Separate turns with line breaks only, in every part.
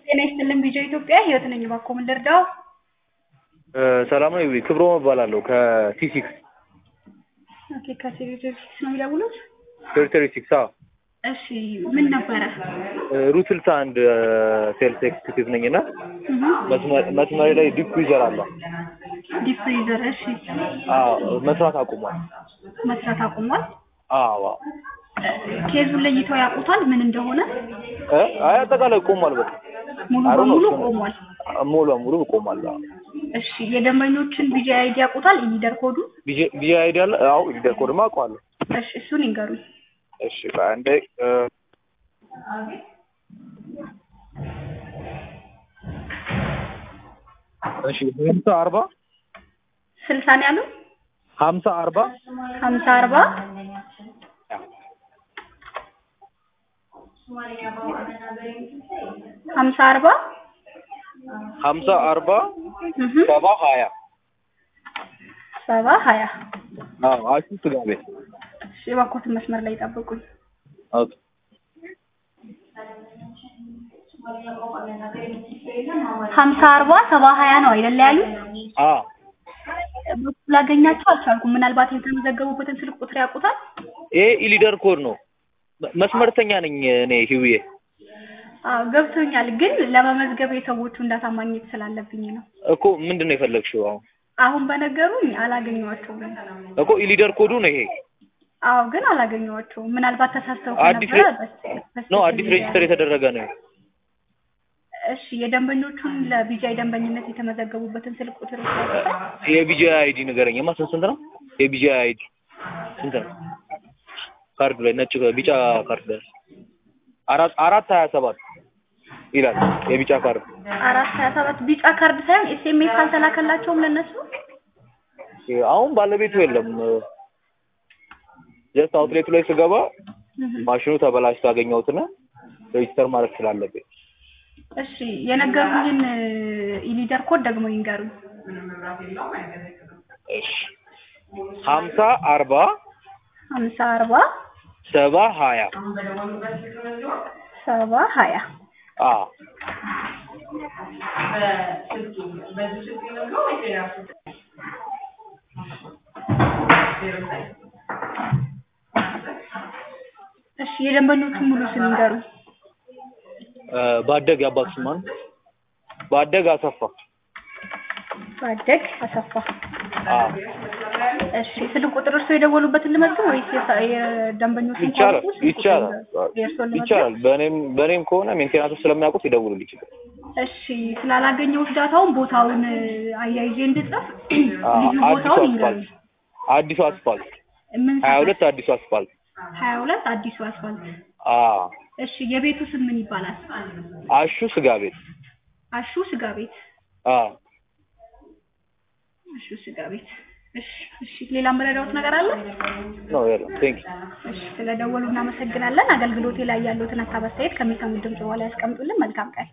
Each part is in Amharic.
ጤና ይስጥልን ቪዲዮ ኢትዮጵያ ህይወት ነኝ። እባክዎ ምን ልርዳው?
ሰላም ነው። ክብሮም እባላለሁ ከቲ ሲክስ
ኦኬ ከሴክሬታሪ ሲክስ ነው የሚደውሉት?
ቴሪቶሪ ሲክስ። አዎ
እሺ ምን ነበረ?
ሩት ስልሳ አንድ ሴልስ ኤክስኪዩቲቭ ነኝ እና መስመሬ ላይ ዲፕ ዩዘር አለ።
ዲፕ ፍሪዘር። እሺ
አዎ መስራት አቁሟል።
መስራት አቁሟል።
አዎ
ኬዙን ለይተው ያውቁታል ምን እንደሆነ?
እ አይ አጠቃላይ ቆሟል። በቃ
ሙሉ
አሮ ነው
በሙሉ
እሱ ነው።
ቆሟል።
ሙሉ በሙሉ ቆሟል። አዎ
እሺ የደንበኞችን ቪጂ አይዲ ያውቁታል? ኢሊደር ኮዱ?
ቢጂ አይዲ አለ። አዎ ሊደር ኮድማ አውቀዋለሁ።
እሺ እሱን ይንገሩኝ።
እሺ አንዴ እ እሺ ሀምሳ አርባ
ስልሳ ነው ያሉ?
ሀምሳ አርባ
ሀምሳ አርባ ሀምሳ አርባ
ሀምሳ አርባ
እህ
ሰባ ሀያ
ሰባ ሀያ
አዎ አሹ ስጋ ቤት
እሺ እባክዎትን መስመር ላይ ይጠብቁኝ።
ኦኬ
ሀምሳ አርባ ሰባ ሀያ ነው አይደለ ያሉት?
አዎ
ላገኛቸው አልቻልኩም። ምናልባት የተመዘገቡበትን ስልክ ቁጥር ያውቁታል?
ይሄ ኢሊደር ኮድ ነው። መ- መስመርተኛ ነኝ እኔ ህውዬ።
አዎ ገብቶኛል፣ ግን ለመመዝገብ የሰዎቹ እንዳታ ማግኘት ስላለብኝ ነው።
እኮ ምንድን ነው የፈለግሽው? አሁን
አሁን በነገሩኝ አላገኘኋቸውም።
እኮ ኢሊደር ኮዱ ነው ይሄ
አዎ ግን አላገኘኋቸውም። ምናልባት ተሳስተው
አዲስ
ከነበረ
ሬ-
በስ-
ነው
በስተክል
አዲስ ሬጅስተር የተደረገ ነው።
እሺ የደንበኞቹን ለቢጃይ ደንበኝነት የተመዘገቡበትን ስልክ ቁጥር ያውቁታል?
የቢጂ አይዲ ንገረኝማ። ስንት ስንት ነው የቢጂ አይዲ ስንት ነው? ካርድ ላይ ነጭ ቢጫ ካርድ ላይ አራት አራት ሀያ ሰባት ይላል የቢጫ ካርድ።
አራት ሀያ ሰባት ቢጫ ካርድ ሳይሆን ኤስኤምኤስ አልተላከላቸውም ለእነሱ?
አሁን ባለቤቱ የለም። ጀስት አውትሌቱ ላይ ስገባ
እህ
ማሽኑ ተበላሽቶ አገኘሁትና ሬጅስተር ማድረግ ስላለብኝ
እሺ የነገሩኝን ኢሊደር ኮድ ደግሞ ይንገሩኝ።
እሺ ሀምሳ አርባ
ሀምሳ አርባ
ሰባ ሀያ
ሰባ ሀያ
አ
እሺ የደንበኞቹን ሙሉ ስም ይንገሩኝ።
እ ባደግ የአባት ስም ማን? ባደግ አሰፋ።
ባደግ አሰፋ።
አ
እሺ ስልክ ቁጥር እርሶ የደወሉበትን ልመዝግብ ወይስ የሳ- የደንበኞቹን
ይቻላል
ካወቁ ስልክ ቁጥር
ይቻላል
የእርስዎን ልመዝግብ?
ይቻላል። በእኔም በእኔም ከሆነ ሜንቴናንስ ስለሚያውቁት ይደውሉልኝ ይችላል።
እሺ ስላላገኘሁት ዳታውን ቦታውን አያይዤ እንድጽፍ
አ
ልዩ
አዲሱ
ቦታውን
አስፋልት
ይንገሩኝ።
አዲሱ አስፋልት
ምን
ሀያ
ሰፈር?
ሁለት አዲሱ አስፋልት
ሀያ ሁለት አዲሱ አስፋልት።
አ
እሺ የቤቱ ስም ምን ይባላል?
አሹ ስጋ ቤት
አሹ ስጋ ቤት።
አ
አሹ ስጋ ቤት። እሺ እሺ ሌላ የምረዳዎት ነገር አለ?
ነው ያለው። ቴንክ
እሺ ስለደወሉ እናመሰግናለን። አገልግሎቴ ላይ ያለዎትን ሀሳብ አስተያየት ከሚሰሙት ድምጽ በኋላ ያስቀምጡልን። መልካም ቀን።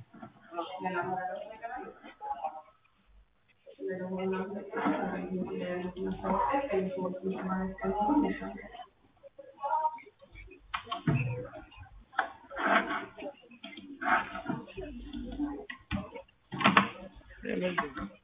ዩ